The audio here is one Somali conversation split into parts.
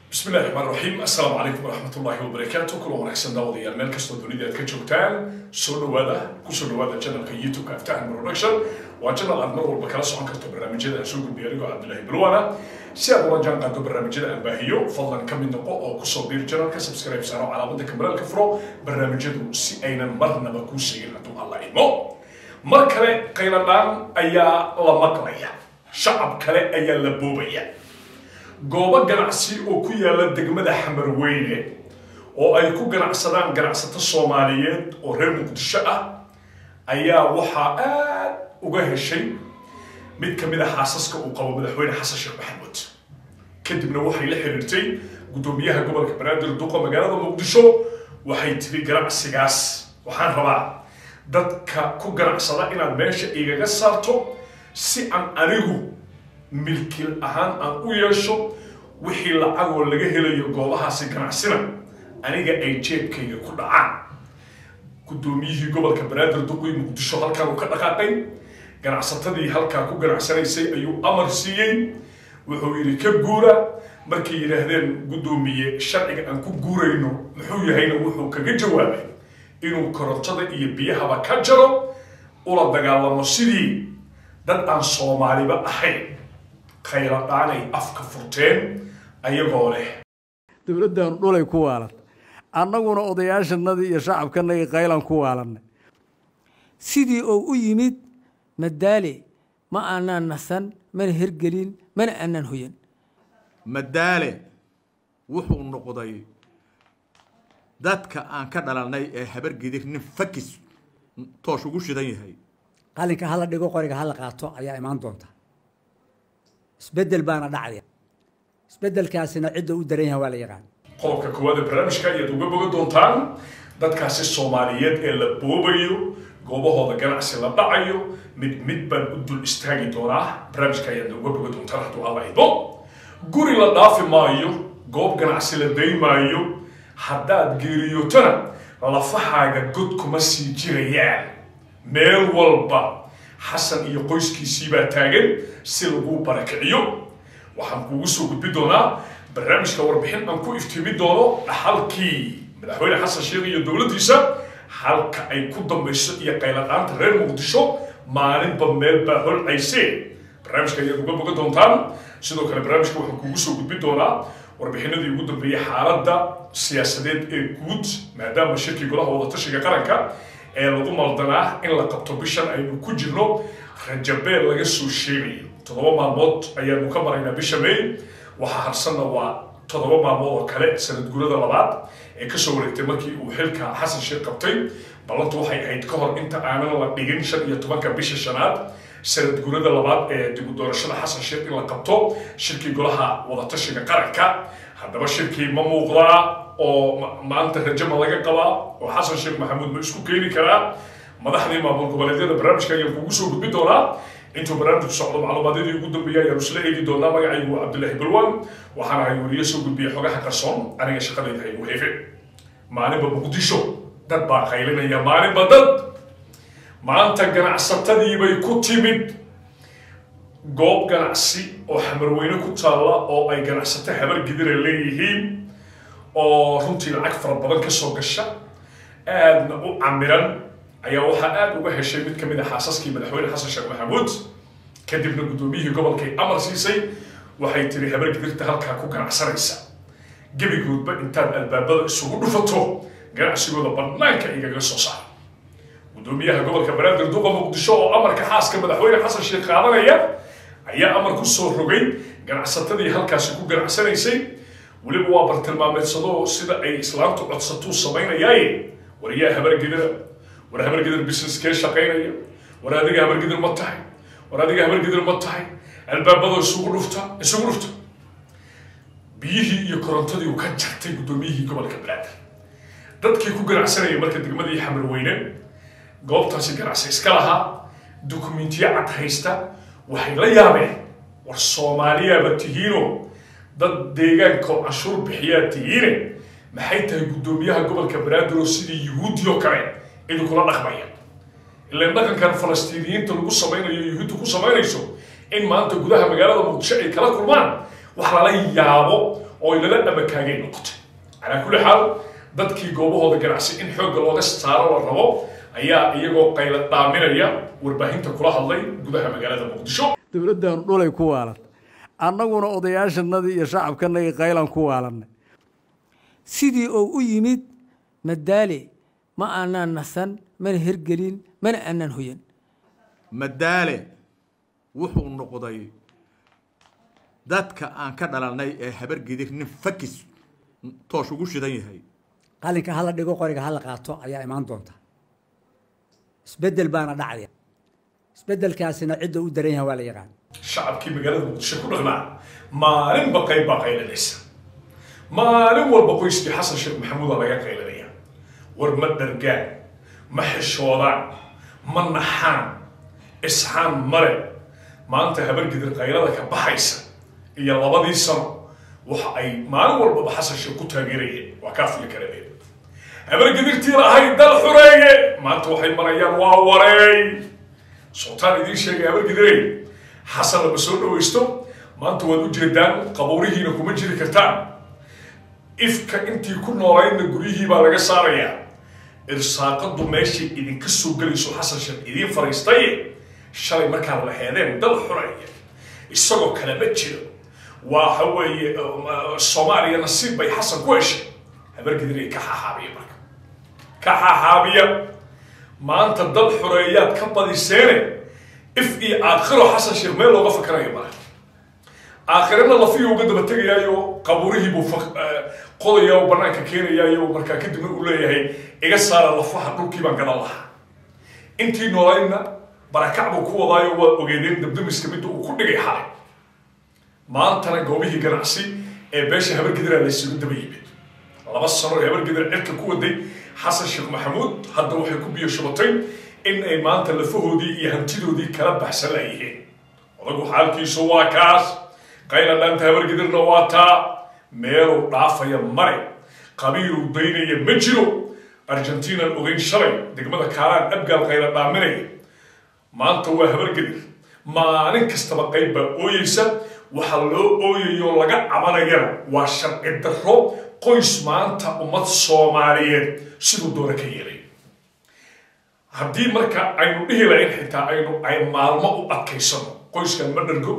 bismi illahi raxmaan raxiim assalaamu calaykum waraxmat ullahi wabarakaatu kula wanaagsan daawadayaal meel kastoo dunida aad ka joogtaan soo dhawaada kusoo dhawaada channelka youtube-ka aftahan production waa channel aad mar walba kala socon karto barnaamijyada aan soo gudbiyo anigoo cabdullaahi bilwana si aad ula jaan qaado barnaamijyada aan baahiyo fadlan ka mid noqo oo kusoo biir channelka subscribe saaro calaamada kamaraalka furo barnaamijyadu si aynan marnaba kuu sheegin hadduu alla imo mar kale qayladhaan ayaa la maqlaya shacab kale ayaa la boobaya goobo ganacsi oo ku yaala degmada xamarweyne oo ay ku ganacsadaan ganacsato soomaaliyeed oo reer muqdisho ah ayaa waxaa aad uga heshay mid ka mid a xaasaska uu qabo madaxweyne xasan sheekh maxamuud kadibna waxay la xiriirtay guddoomiyaha gobolka banaadir duqa magaalada muqdisho waxay tiri ganacsigaas waxaan rabaa dadka ku ganacsada inaad meesha igaga saarto si aan anigu milkil ahaan aan u yeesho wixii lacagoo laga helayo goobahaasi ganacsina aniga ay jeebkayga ku dhacaan guddoomiyihii gobolka banaadir duqii muqdisho halkan uu ka dhaqaaqay ganacsatadii halkaa ku ganacsanaysay ayuu amar siiyey wuxuu yidhi ka guura markay yidhaahdeen guddoomiye sharciga aan ku guurayno muxuu yahayna wuxuu kaga jawaabay inuu korontada iyo biyahaba ka jaro ula dagaalamo sidii dad aan soomaaliba ahayn khayladhaanay afka furteen ayagoo leh dowladdan dhulay ku waalan annaguna odayaashanadii iyo shacabkanagii qaylan ku waalanay sidii oo u yimid madaale ma aanaan nasan mana hergelin mana aanaan hoyan madaale wuxuu noqday dadka aan ka dhalanay ee habargedir nin fakis toosh ugu shidan yahay qalinka hala dhigo qoriga hala qaato ayaa imaan doonta isbedel baana dhacaya isbedelkaasina cidda u daran yahay waa la yaqaan qodobka koowaad ee barnaamijka ayaad uga boga doontaan dadkaasi soomaaliyeed ee la boobayo goobahooda ganacsi la dhacayo mid mid baan u dul istaagi doonaa barnaamijka ayaad uga boga doontaan hadduu alla ido guri la dhaafi maayo goob ganacsi la day maayo haddaad geeriyotona lafahaaga god kuma sii jirayaan meel walba xasan iyo qoyskiisii baa taagan si lagu barakiciyo waxaan kuugu soo gudbi doonaa barnaamijka warbixin aan ku iftiimi doono dhaxalkii madaxweyne xasan sheekh iyo dowladdiisa halka ay ku dambayso iyo qayladhaanta reer muqdisho maalinba meel baa holcaysee barnaamijka ayaad uga boga doontaan sidoo kale barnaamijka waxaan kuugu soo gudbi doonaa warbixinadii ugu dambeeyey xaaladda siyaasadeed ee guud maadaama shirkii golaha wadatashiga qaranka ee lagu maldanaa in la qabto bishan aynu ku jirno rajabeel laga soo sheegayo toddoba maalmood ayaanu ka maraynaa bisha may waxaa harsanna waa toddoba maalmood oo kale sanad gurada labaad ee kasoo wareegtay markii uu xilka xasan sheekh qabtay ballantu waxay ahayd ka hor inta aanan la dhigin shan iyo tobanka bisha shanaad sanad gurada labaad ee dib u doorashada xasan sheekh in la qabto shirkii golaha wadatashiga qaranka haddaba shirkii ma muuqdaa oo maanta rajama laga qabaa oo xasan sheekh maxamuud ma isku keeni karaa madaxdii maamul goboleedyada barnaamijka ayaan kugu soo gudbi doonaa intuu barnaamijku socdo macluumaadadii ugu dambeeyay ayaanu isla eegi doonaa magacaygu waa cabdullaahi balwan waxaana hay weliyo soo gudbiyey xogaha qarsoon aniga shaqadayda haygu heefe maalinba muqdisho dad baa qaylinaya maalinba dad maanta ganacsatadiibay ku timid goob ganacsi oo xamarweyne ku taalla oo ay ganacsato habargidira leeyihiin oo runtii lacag fara badan ka soo gasha aadna u camiran ayaa waxaa aada uga heshay mid ka mid a xaasaskii madaxweyne xasan sheekh maxamuud kadibna guddoomiyihii gobolkay amar siisay waxay tiri habargidirta halkaa ku ganacsanaysa gebigoodba intaad albaabada isugu dhufato ganacsigooda bannaanka igaga soo saara guddoomiyaha gobolka banaadir duqa muqdisho oo amarka xaaska madaxweyne xasan sheekh qaadanaya ayaa amar ku soo rogay ganacsatadii halkaasi ku ganacsanaysay weliba waa bartilmaameedsado sida ay islaamtu codsatuu samaynayaaye wariyaa habargidira war habargidir businesskee shaqaynaya war adiga habargidir ma tahay war adiga habargidir ma tahay albaabada isugu dhufta isugu dhufta biyihii iyo korontadii uu ka jartay guddoomiyihii gobolka banaadir dadkii ku ganacsanayay marka degmadii xamarweyne goobtaasi ganacsi iska lahaa dukumentiyo cad haysta waxay la yaabeen war soomaaliyaaba tihiino dad deegaanka oo canshuur bixiyaa tihiine maxay tahay guddoomiyaha gobolka banaadir oo sidii yuhuudi oo kale idinkula dhaqmaya ilaan dhaqankan falastiiniyiinta lagu samaynayo yuhuudda ku samaynayso in maanta gudaha magaalada muqdisho ay kala kulmaan wax lala yaabo oo lala amakaagay noqotay calaa kulli xaal dadkii goobahooda ganacsi in xoogga looga saaro la rabo ayaa iyagoo qayla dhaaminaya warbaahinta kula hadlay gudaha magaalada muqdisho dowladdaanu dhulay ku waalan annaguna odayaashanadii iyo shacabkanagii qaylan ku waalanay sidii oo u yimid madaale ma aanaan nasan mana hergelin mana aanaan hoyan madaale wuxuu noqday dadka aan ka dhalanay ee habargidir nin fakis toosh ugu shidan yahay qalinka hala dhigo qoriga hala qaato ayaa imaan doonta isbeddel baana dhacaya isbeddelkaasina cidda u daran yahay waa la yaqaan shacabkii magaalada muqdisho ku dhaqnaa maalinba qayb baa qaylanaysa maalin walba qoyskii xasan sheekh maxamuuda laga qaylanaya war ma dhargaan ma xishoodaan ma naxaan isxaan male maanta habargidir qaylada ka baxaysa iyo labadii sano waxa ay maalin walbaba xasan sheekh ku taageerayeen waa kaa fili kareen habargidirtii lahayd dal xureeye maanta waxay marayaan waa wareey sultaan idiin sheegay habargidirey xasan lama soo dhawaysto maanta waad u jeedaan qabuurihiina kuma jiri kartaan ifka intii ku noolaydna guryihii baa laga saarayaa irsaaqadu meeshay idinka soo gelayso xasan sheekh idiin fariistay shalay markaa la heedeen dal xureeye isagoo kale ma jiro waxa weeye soomaaliya nasiib bay xasan ku heshay habargidirey ka xaxaabiya marka ka xaxaabiya maanta dal xureeyaad ka badiseene if iyo aakhiro xasan sheekh meel looga fakarayo male aakhirana lafiyu uga daba tegayaayo qabuurihii buu qodaya oo banaanka keenayaayo markaa kadibna uu leeyahay iga saara lafaha dhulkii baan gadan lahaa intii noolaydna barakac buu ku wadaayo waa ogeedeen dabdamiska midda uu ku dhigay xalay maantana goobihii ganacsi ee beesha habargediraa laysugu daba yimid laba sano ee habargedir cirka ku waday xasan sheekh maxamuud hadda waxay ku biyo shubatay in ay maanta lafahoodii iyo hantidoodii kala baxsan layihiin odagu xaalkiisu waa kaas qayla dhaanta habargedirna waa taa meeluu dhaafaya mare qabiiluu daynaya ma jiro argentinan ogeyn shalay degmada kaalaan abgaal qayla dhaaminaya maanta waa habargedir maalin kastaba qayb baa ooyeysa waxaa loo ooyayo laga cabanayana waa sharci darro qoys maanta ummad soomaaliyeed siduu doona ka yeelay haddii marka aynu dhihi lahayn xitaa aynu ay maalmo u adkaysano qoyskan ma dhargo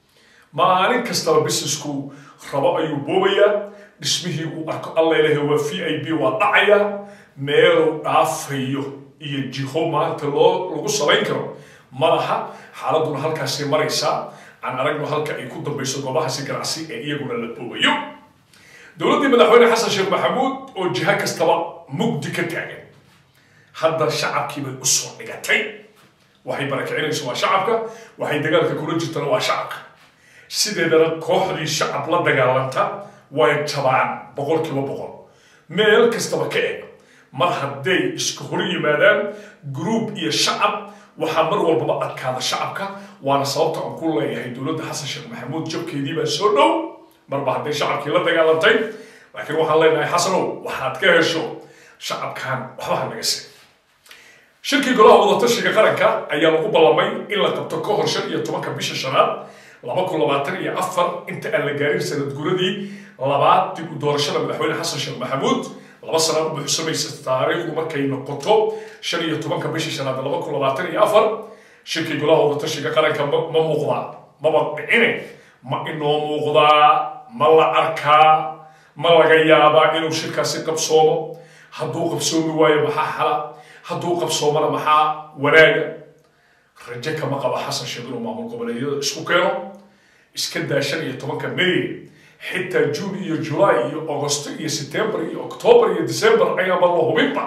maalin kastaba businessku rabo ayuu boobayaa dhismihii uu arko allailahay waa v i b waa dhacaya meeluu dhaafayo iyo jiho maanta loo lagu salayn karo malaha xaaladuna halkaasay maraysaa aan aragno halka ay ku dambayso goobahaasi ganacsi ee iyaguna la boobayo dowladdii madaxweyne xasan sheekh maxamuud oo jiha kastaba mugdi ka taagan hadda shacabkii bay usoo dhigatay waxay barakicinayso waa shacabka waxay dagaalka kula jirtana waa shacabka sideedana kooxdii shacab la dagaalanta way jabaan boqolkiiba boqol meel kastaba ka eg mar hadday isku hor yimaadaan gruub iyo shacab waxaa mar walbaba adkaada shacabka waana sababta aan ku leeyahay dowladda xasan sheekh maxamuud jabkeedii baa soo dhow marba hadday shacabkii la dagaalantay laakiin waxaan leenahay xasanow waxaad ka hesho shacabkan waxba ha naga siin shirkii golaha wadatashiga qaranka ayaa lagu ballamay in la qabto ka hor shan iyo tobanka bisha shanaad laba kun labaatan iyo afar inta aan la gaarin sanad guradii labaad dib u doorashada madaxweyne xasan sheekh maxamuud laba sanaad u buuxsamaysa taariikhdu markay noqoto shan iyo tobanka bisha shanaad laba kun labaatan iyo afar shirkii golaha wadatashiga qaranka ma muuqdaa maba dhicine ma inoo muuqdaa ma la arkaa ma laga yaabaa inuu shirkaasi qabsoomo hadduu qabsoomi waayo maxaa xala hadduu qabsoomana maxaa wanaaga rajo kama qaba xasan sheekh inuu maamul goboleedyada isku keeno iska daa shan iyo tobanka may xitaa juun iyo julaay iyo augusto iyo september iyo october iyo december ayaanba la hubinba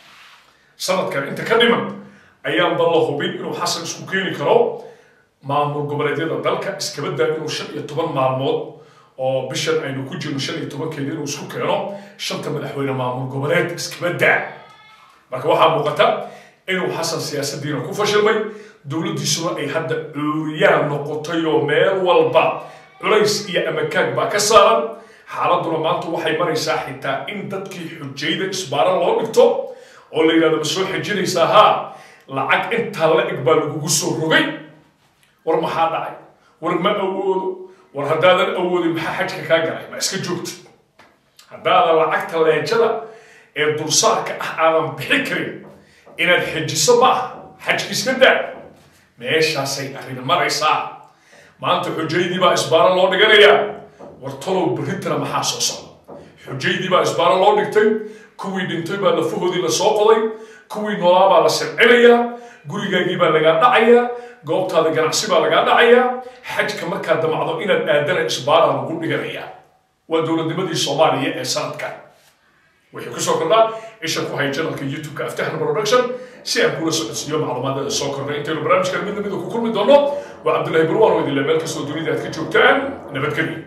sanadkan inta ka dhiman ayaanba la hubin inuu xasan isku keeni karo maamul goboleedyada dalka iskaba daa inuu shan iyo toban maalmood oo bishan aynu ku jirno shan iyo tobankeeda inuu isku keeno shanta madaxweyne maamul goboleed iskaba daa marka waxaa muuqata inuu xasan siyaasadiina ku fashilmay dowladdiisuna ay hadda cuuriyaan noqotay oo meel walba culays iyo amakaag baa ka saaran xaaladuna maanta waxay maraysaa xitaa in dadkii xujayda isbaara loo dhigto oo la yidhahdo ma soo xejinaysaa haa lacag intaa la eg baa lagugu soo rogay war maxaa dhacay war ma awoodo war haddaadan awoodin maxaa xajka kaa galay ma iska joogtid haddaadan lacagta leejada ee dulsaarka ah aadan bixi karin inaad xejiso ma ah xajka iska daa meeshaasay arrin maraysaa maanta xujaydii baa isbaaro loo dhiganayaa war tolow berritana maxaa soo socda xujaydii baa isbaaro loo dhigtay kuwii dhintay baa lafahoodii la soo qoday kuwii noolaa baa la sircinayaa gurigaagii baa lagaa dhacayaa goobtaada ganacsi baa lagaa dhacayaa xajka markaad damacdo inaad aadana isbaara lagu dhiganayaa waa dowladnimadii soomaaliya ee sanadkan wixii kusoo kordhaa isha ku hay janalka youtube-ka aftahan production si aan kula socodsiiyo macluumaadada soo kordhay intaynu barnaamijkan midna mida ku kulmi doono waa cabdullaahi burwaan oo idinle meel kastoo dunida aad ka joogtaan nabadgelyo